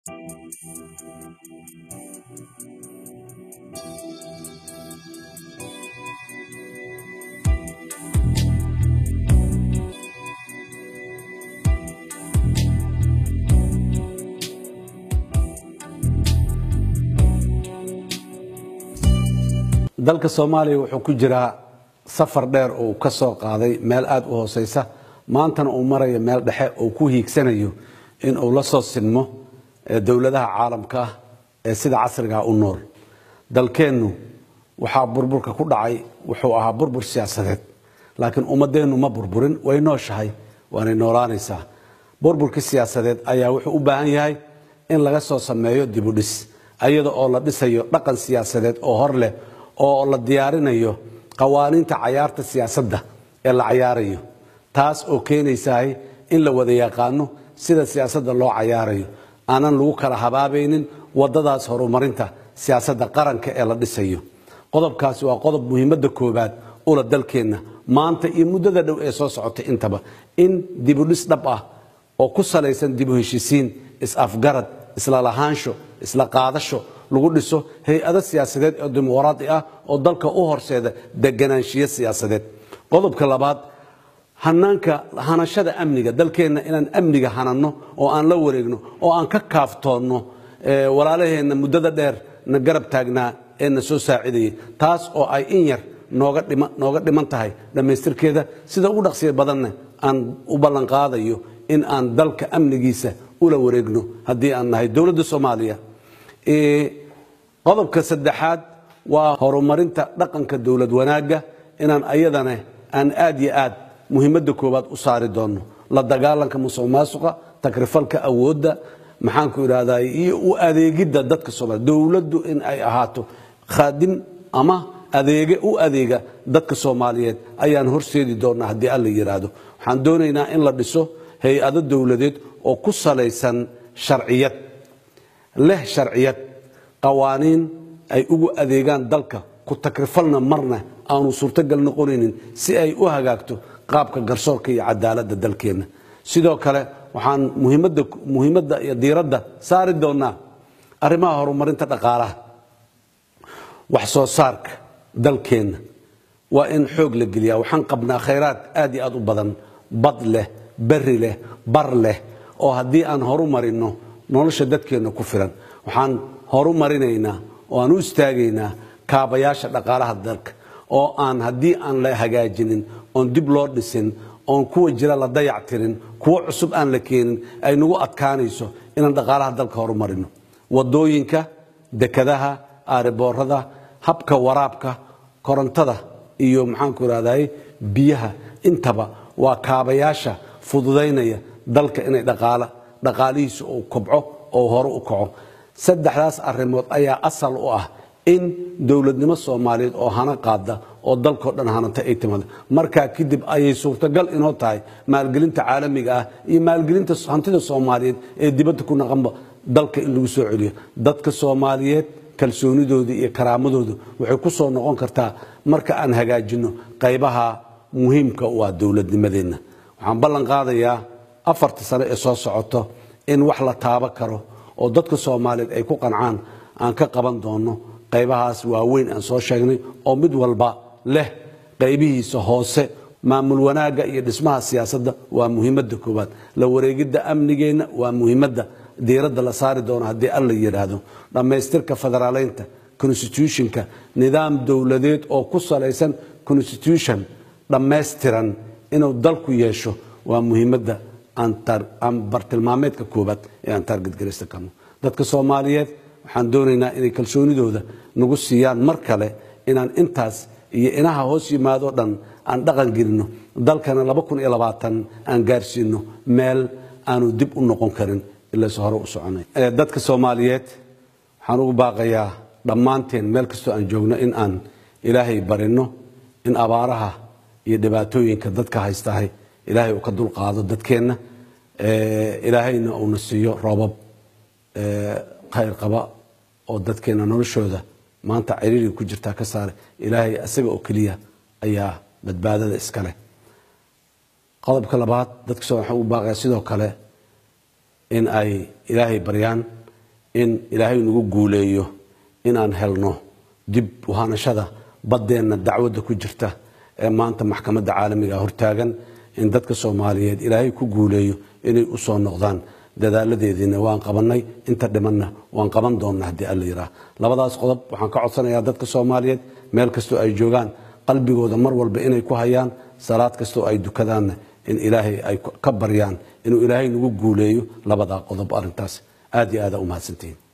dalka soomaaliya wuxuu ku jiraa safar dheer oo uu ka soo qaaday meel aada u hooseysa maantana uu marayo meel dhexe oo ku hiigsanayo in uu la soo sinmo dowladaha caalamka ah ee sida casrigaa u nool dalkeennu waxaa burburka ku dhacay wuxuu ahaa burbur siyaasadeed laakiin ummadeennu ma burburin way nooshahay waanay noolaanaysaa burburkii siyaasadeed ayaa wuxuu u baahan yahay in laga soo sameeyo dibudhis iyada oo la dhisayo dhaqan siyaasadeed oo hor leh oo la diyaarinayo qawaaniinta cayaarta siyaasadda ee la cayaarayo taas oo keenaysahay in la wada yaqaano sida siyaasadda loo cayaarayo aanan lagu kala habaabaynin wadadaas horumarinta siyaasadda qaranka ee la dhisayo qodobkaasi waa qodob muhiimadda koobaad ula dalkeenna maanta iyo muddada dhow ee soo socotay intaba in dibudhis dhab ah oo ku salaysan dibu heshisiin is-afgarad isla lahaansho isla qaadasho lagu dhiso hay-ado siyaasadeed oo dimuqraadi ah oo dalka u horseeda deganaanshiyo siyaasadeed qodobka labaad hanaanka hanashada amniga dalkeenna inaan amniga hananno oo aan la wareegno oo aan ka kaaftoonno walaalaheenna muddada dheer na garab taagnaa ee na soo saacidayay taas oo ay in yar nooga dhiman tahay dhammaystirkeeda sida ugu dhaqsiya badanna aan u ballanqaadayo in aan dalka amnigiisa ula wareegno haddii aan nahay dowladda soomaaliya qodobka saddexaad waa horumarinta dhaqanka dowlad wanaagga inaan ayadana aan aad yo aad muhiimadda koowaad u saari doonno la dagaalanka musuq maasuqa takrifalka awoodda maxaanku idhahdaa iyo u adeegidda dadka soomaliya dowladdu in ay ahaato khaadim ama adeege u adeega dadka soomaaliyeed ayaan horseedi doonnaa haddii alla yidhaahdo waxaan doonaynaa in la dhiso hay-ado dowladeed oo ku salaysan sharciyad leh sharciyad qawaaniin ay ugu adeegaan dalka ku takrifalna marna aanu suurtogal noqonaynin si ay u hagaagto qaabka garsoorka iyo cadaaladda dalkeenna sidoo kale waxaan muhiimadda iyo diiradda saari doonnaa arrimaha horumarinta dhaqaalaha wax soo saarka dalkeenna waa in xoog la geliyaa waxaan qabnaa khayraad aad iyo aad u badan bad leh beri leh bar leh oo haddii aan horu marinno nolosha dadkeenna ku filan waxaan horu marinaynaa oo aan u istaagaynaa kaabayaasha dhaqaalaha dalka oo aan haddii aan la hagaajinin oon dib loo dhisin oon kuwa jira la dayac tirin kuwo cusub aan la keenin ay nagu adkaanayso inaan dhaqaalaha dalka horumarino wadooyinka dekadaha aariboorada habka waraabka korontada iyo maxaanku irahday biyaha intaba waa kaabayaasha fududaynaya dalka inay dhaqaalihiisa uu kobco oo hore u kaco saddexdaas arrimood ayaa asal u ah in dowladnimo soomaaliyeed oo hana qaada oo dalkao dhan hananta ay timaado markaa kadib ayay suurtagal inoo tahay maalgelinta caalamiga ah iyo maalgelinta hantida soomaaliyeed ee dibadda ku naqanba dalka in lagu soo celiyo dadka soomaaliyeed kalsoonidooda iyo karaamadooda waxay ku soo noqon kartaa marka aan hagaajinno qaybaha muhiimka u ah dowladnimadeenna waxaan ballan qaadayaa afarta sano ee soo socoto in wax la taabo karo oo dadka soomaaliyeed ay ku qancaan aan ka qaban doono qaybahaas waaweyn aan soo sheegnay oo mid walba leh qaybihiisa hoose maamul wanaagga iyo dhismaha siyaasadda waa muhiimadda koowaad la wareegidda amnigeenna waa muhiimadda diiradda la saari doono haddii alla yidhaahdo dhammaystirka federaaleynta constitutionka nidaam dowladeed oo ku salaysan constitution dhammaystiran inuu dalku yeesho waa muhiimadda aan bartilmaameedka koobaad ee aan taargetgaraysta karno dadka soomaaliyeed waxaan doonaynaa inay kalsoonidooda nagu siiyaan mar kale inaan intaas iyo inaha hoos yimaado dhan aan dhaqan gelino dalkana aan gaarsiino meel aanu dib u noqon karin ilaas hore u soconay dadka soomaaliyeed waxaan ugu baaqayaa dhammaanteen meel kastoo aan joogno in aan ilaahay barino in abaaraha iyo dhibaatooyinka dadka haystahay ilaahay uu ka dulqaado dadkeenna ilaahayna uuna siiyo roobab khayr qaba oo dadkeenna noloshooda maanta ciriiriga ku jirtaa ka saare ilaahay isaga oo keliya ayaa badbaadada iska leh qodobka labaad dadka soo waxaan u baaqaya sidoo kale in ay ilaahay baryaan in ilaahay nagu guuleeyo inaan helno dib uhanashada baddeenna dacwadda ku jirta ee maanta maxkamadda caalamiga hortaagan in dadka soomaaliyeed ilaahay ku guuleeyo inay u soo noqdaan dadaaladeediina waan qabanay inta dhimanna waan qaban doonnaa haddii alla yidhaah labadaas qodob waxaan ka codsanayaa dadka soomaaliyeed meel kastoo ay joogaan qalbigooda mar walba inay ku hayaan salaad kastoo ay dukadaanna in ilaahay ay ka baryaan inuu ilaahay nagu guuleeyo labadaa qodob arrintaas aad iyo aada u mahadsantihiin